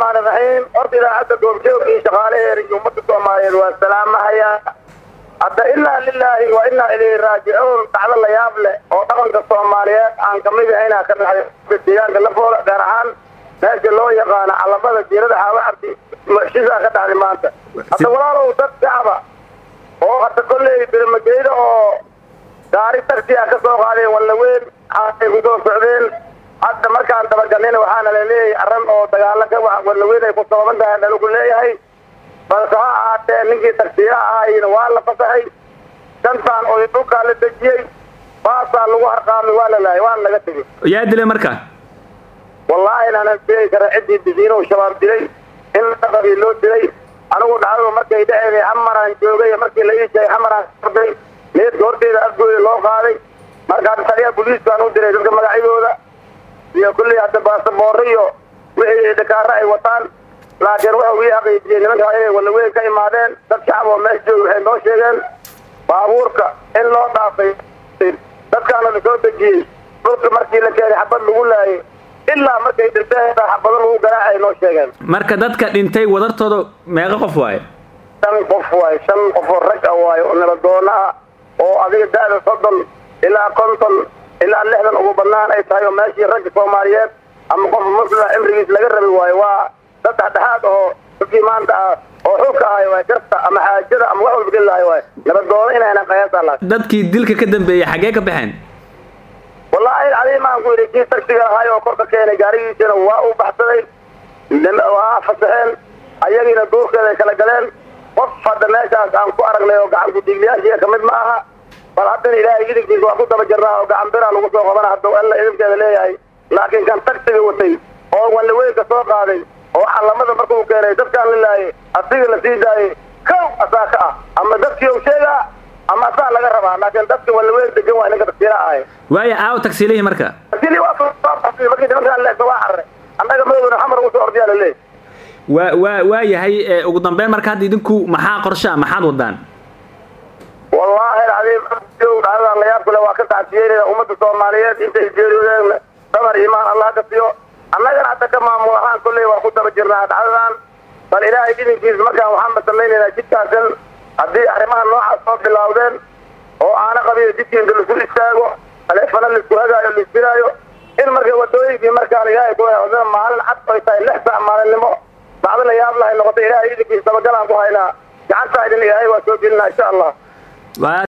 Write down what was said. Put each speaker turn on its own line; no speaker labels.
raxmaani raxiim horta idaacadda goobjoog iyo shaqaalaheeda iyo ummadda soomaaliyeed waa salaamahayaa hadda inaa lilaahi wa inaa ilayhi raajicuun dhacdo la yaab leh oo dhaqanka soomaaliyeed aan kamid ahayna ka dhacday deegaanka lafooda gaar ahaan meesha loo yaqaano calamada jiirada xaawo cabdi shisaa ka dhacday maanta hadda walaalow dad shacaba oo hadda kolley birmageyda oo gaari taxi ah ka soo qaadeen wallaweyn xaay ku soo socdeen hadda markaan dabagalnayna waxaana laleeyahay arran oo dagaalo ka wa wallaweyn ay ku sababan tahay dhalagu leeyahay balse ha ahaatee ninkii tagsiyaha ahayna waa la fasaxay shantaan oo dhulkaa la dejiyey baasaa lagu harqaamay waa la laayay waana laga tegey
yaa dilay marka
wallaahi inaanan sheegi kara ciddii disiinow shabaab dilay in laqabii loo dilay anigu dhacdadu markay dheceeday xamaraan joogay markii la ii sheegay xamaraan orday meedka horteeda afgooya loo qaaday marka hadda taliyaha booliiskaan u diray dadka magacyadooda iyo kulley hadda baasaboorro iyo wixii dhakaaro ay wataan laakiin wuxuu ii xaqiijiyey nimankaa inay wallaweyn ka imaadeen dad shacab oo meesha jooga waxay noo sheegeen baabuurka in loo dhaafay dadkaana la soo dejiyey dhulka markii la keenay xabad lagu laayay ilaa markay dhinteen xabado lagu garaacay noo sheegeen
marka dadka dhintay wadartooda meeqa qof waaye
shan qof waaye shan qofoo rag ah waaye oo nabadoona ah oo adiga da-da soddon ilaa konton ilaa lixdan ugu badnaan ay tahay oo meeshii ragga soomaaliyeed ama qof muslima cimrigiis laga rabi waayo waa dad dhexdhexaad oo dadkii maanta ah oo xulka ahay waay garta ama xaajada ama wax walba geli lahay waay nabadoona inaynan qayaasa lahayn
dadkii dilka ka dambeeyey xaggee ka baxeen
wallaahi cadiim aan ku yidhi kii tagsiga ahay oo korka keenay gaarigiisana waa u baxsaday waa fasaxeen ayagiina duurkeeda ay kala galeen qof hadda meeshaas aan ku aragnay oo gacan ku-dhiiglayaashiiga kamid ma aha bal haddana ilaahay idinkiisa waa ku daba jirnaa oo gacan biraa lagu soo qabana hadda alla idinkeeda leeyahay laakiin kan tagsiga watay oo wallaweynka soo qaaday oo calamada markuu keenay dadkaan la laayay asiga la sii daayay kow asaa ka ah ama dadkii u sheegaa ama asaa laga rabaa laakiin dadka wallaweyn degan waa ninka tagsiila ahay
waayo aawo tagsiilihii marka
tagsiilii waa soo baxsay markii nimankaan leegta waa carray annaga madowna xamar ugu soo ordiyaa laleeyahy
waa waa waa yahay ugu dambeyn marka hadda idinku maxaa qorshe ah maxaad wadaan
wallaahi alcadiim dhacdadan layaab kule waa ka tacsiyeynaya ummadda soomaaliyeed intay geeriyoodeen samar iimaan allah ka siyo annagana hadda ka maamul ahaan kolley waa ku daba jirnaa dhacdadan bal ilaahay idinkiisa markaan waxaan masalaynaynaa jidkaasan haddii arrimaha noocaas soo bilaawdeen oo aana qabiyo jidkii inta laisku istaago taleefana laisku hagaayo laisbiraayo in marka wadooyinkii markaan ilaahay ku maalin cad ay tahay lix saac maalinimo dhacdo la yaab lahay noqotay ilaahay idinkiisa dabagalaan ku haynaa gacantaa idin ilaahay waa soo gelinaa insha allah